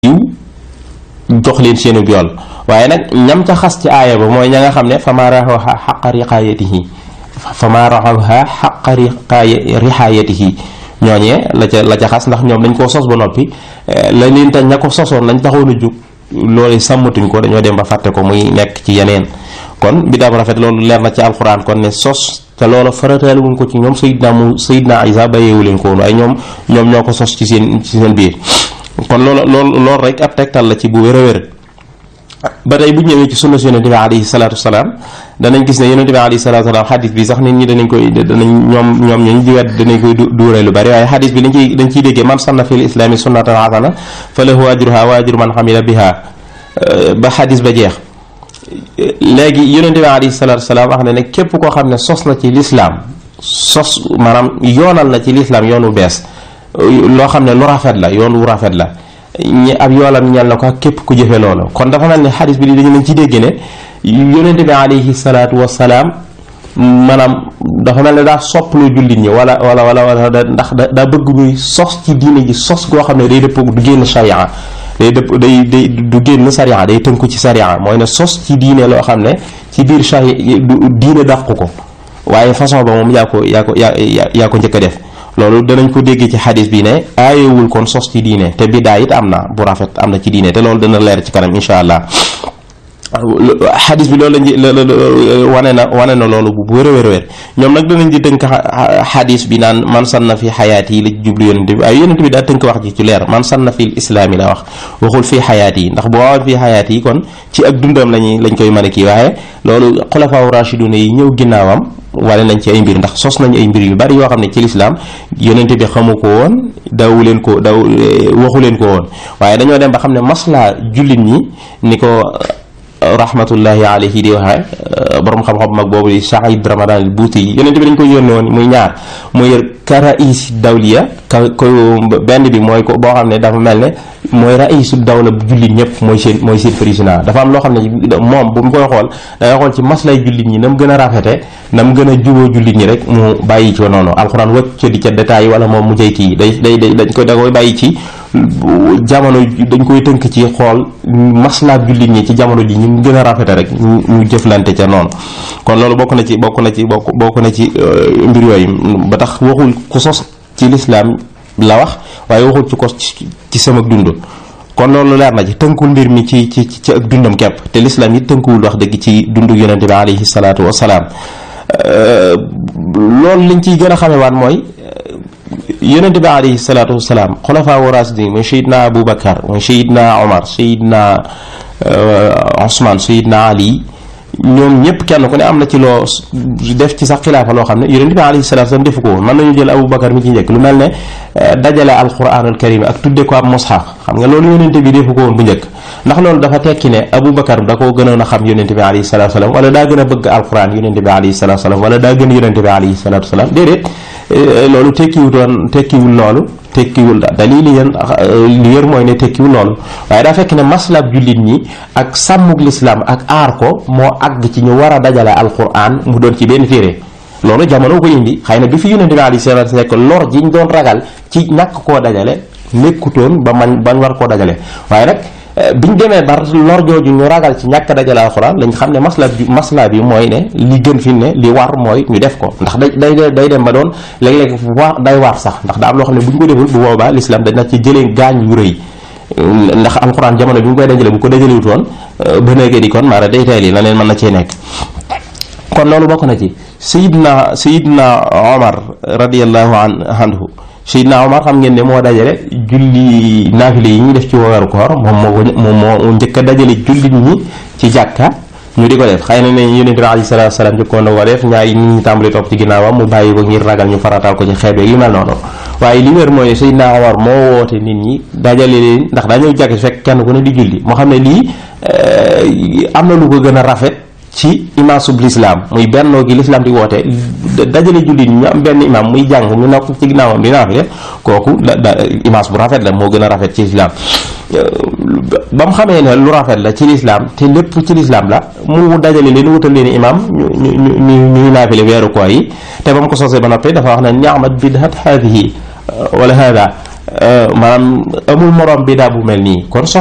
yiw jox leen seenu yool waaye nag ñam ca xas ci aaya ba mooy ña nga xam ne fama raxawha xaqa riqaayatihi fama raxawha xaqa riqaayatihi ñooñee la ca la ca xas ndax ñoom dañ koo sos ba noppi la leen tax ña ko sosoon lañ taxoon a jóg loolu sàmmatuñ ko dañoo dem ba fàtte ko muy nekk ci yeneen kon bidaa bu rafet loolu leer na ci alxuraan kon ne sos te loola farataale wuñ ko ci ñoom sayidna mu sayidna isa bàyyeewu leen ko woon waaye ñoom ñoom ñoo ko sos ci seen ci seen biir kon loolu loolu loolu rek ab tegtal la ci bu wér a wér ba tey bu ñëwee ci sunna si yonente bi alayhi salaatu wasalaam danañ gis ne yonente bi alayhi salaatu wasalaam xadis bi sax nit ñi danañ koy danañ ñoom ñoom ñooñu di wedd danañ koy duuree lu bari waaye xadis bi dañ ciy dañ ciy déggee man sanna fil islaami sunnatan hasana fa lahu ajruha wa ajru man xamila biha ba xadis ba jeex léegi yonente bi alayhi salaatu wasalaam wax ne ne képp koo xam ne sos na ci lislaam sos maanaam yoonal na ci lislaam yoonu bees loo xam ne lu rafet la yoon wu rafet la ñi ab yoolam ñel na ko ak képp ku jëfe loolu kon dafa mel ne xadis bi dañu nañ ci dégg ne yonente bi alayhi salaatu wasalaam maanaam dafa mel ne daa sopplu jullit ñi wala wala wala wala ndax daa bëgg ñuy sos ci diine ji sos goo xam ne day dëpp du génn sharia day dëpp day day du génn sariya day tënku ci sariya mooy ne sos ci diine loo xam ne ci biir sharia diine dàq ko waaye façon ba moom yaa ko yaa ko yaa yaa ko njëkk a def loolu danañ ko déggee ci xadis bi ne aayewul kon sos ci diine te bidaa it am na bu rafet am na ci diine te loolu dana leer ci kanam insha allah xadis bi loolu lañ wane na wane na loolu bu wér a wér wér ñoom nag danañ di tënk xadis bi naan man sanna fi xayaat yi la jublu yonente bi ay yonente bi daa tënk wax ji ci leer man sanna fi islaam yi la wax waxul fii xayaat yi ndax boo waxoon fii xayaat yi kon ci ak dundam lañuy lañ koy mën a kii waaye loolu xulafaaw rashiduna yi ñëw ginnaawam wane nañ ci ay mbir ndax sos nañ ay mbir yu bari yoo xam ne ci lislaam yonente bi xamu ko woon daw leen ko daw waxu leen ko woon waaye dañoo dem ba xam ne maslaa jullit ñi ni ko rahmatullahi alayhi di waxee borom xam-xam mag boobu di Saïd Ramadan al Buuti yi yonente bi dañ ko yónne woon muy ñaar muy ka rais dawliya ka ko benn bi mooy ko boo xam ne dafa mel ne mooy raisu dawla jullit ñëpp mooy seen mooy seen président dafa am loo xam ne moom bu mu koy xool dangay xool ci maslay jullit ñi na mu gën a rafete na mu gën a juboo jullit ñi rek mu bàyyi ci noonu alxuraan wacc ca di ca détail wala moom mu jëy kii day day day dañ koy da koy bàyyi ci jamono dañ koy tënk ci xool maslaa jullit ñi ci jamono ji ñu mu gën a rafete rek ñu jëflante ca noonu kon loolu bokk na ci bokk na ci bokk bokk na ci mbir yooyu ba tax waxul ku sos ci lislaam la wax waaye waxul ci ko ci sama dund kon loolu leer na ci tënkul mbir mi ci ci ci ak dundam kepp te lislaam yi tënkuwul wax dëgg ci dundu yonente bi alayhi salaatu wasalaam loolu liñ ciy gën a xamewaat mooy yonente bi alayhi salaatu wasalaam xulafaa wa rasidin mooy sayidna abou bakar mooy sayidna omar sayidna osman sayidna ali ñoom ñëpp kenn ku ne am na ci loo def ci sax xilaafa loo xam ne yonente bi alayhi salaatu wasalaam defu ko woon mën nañu jël abou bakar mi ci njëkk lu mel ne dajale alquranul karim ak tudde ko ab mushaf xam nga loolu yonente bi defu ko woon bu njëkk ndax loolu dafa tekki ne abou bakar da koo gënoon a xam yonente bi alayhi salaatu wasalaam wala daa gën a bëgg alquran yonente bi alayhi salaatu wasalaam wala daa gën yonente bi alayhi salaatu wasalaam déedéet loolu tekkiwutoon tekkiwul loolu tekkiwul dalil li yéen li yër mooy ne tekkiwul loolu waaye daa fekk ne maslab jullit ñi ak sàmmug lislaam ak aar ko moo àgg ci ñu war a dajale alquran mu doon ci benn téere loolu jamono ko indi xëy na bi fi yonente bi alayhi salaatu nekk lor ji ñu doon ragal ci ñàkk koo dajale nekkutoon ba man bañ war koo dajale waaye nag biñ demee ba lor jooju ñu ragal ci ñàkk dajale alxuraan lañ xam ne masla bi masla bi mooy ne li gën fi ne li war mooy ñu def ko ndax day day day dem ba doon léeg-léeg wa day war sax ndax daa am loo xam ne bu ñu ko deful bu boobaa l'islam dañ na ci jëlee gaañ yu rëy ndax alxuraan jamono bi mu koy dajale bu ko dajalewut woon ba léegi di kon maara day teel yi la leen mën na cee nekk kon loolu bokk na ci sayidna sayidna omar radiallahu anhu Seydina Omar xam ngeen ne moo dajale julli naafile yi ñuy def ci weeru koor moom moo moom moo njëkk a dajale jullit ñi ci jàkka ñu di ko def xëy na ne yonent bi alayhi salaatu salaam njëkkoon na ko def ñaari ñi ñu tàmbali topp ci ginnaawam mu bàyyi ko ngir ragal ñu farataal ko ci xeet yu mel noonu waaye li wér mooy Seydina Omar moo woote nit ñi dajale leen ndax daa ñëw jàkk fekk kenn ku ne di julli moo xam ne lii am na lu ko gën a rafet ci imaasub lislaam muy bennoo gi lislaam di woote dajale jullit ñu am benn imaam muy jàng ñu nekk ci ginnaawam di naafile kooku da da imaas bu rafet la moo gën a rafet ci lislaam ba mu xamee ne lu rafet la ci lislaam te lépp ci lislaam la mu dajale leen wutal leen imaam ñu ñu ñu ñuy naafile weeru koor yi te ba mu ko sosee ba noppi dafa wax ne ni'mat bid'at haadihi wala haada maanaam amul morom bidaa bu mel nii kon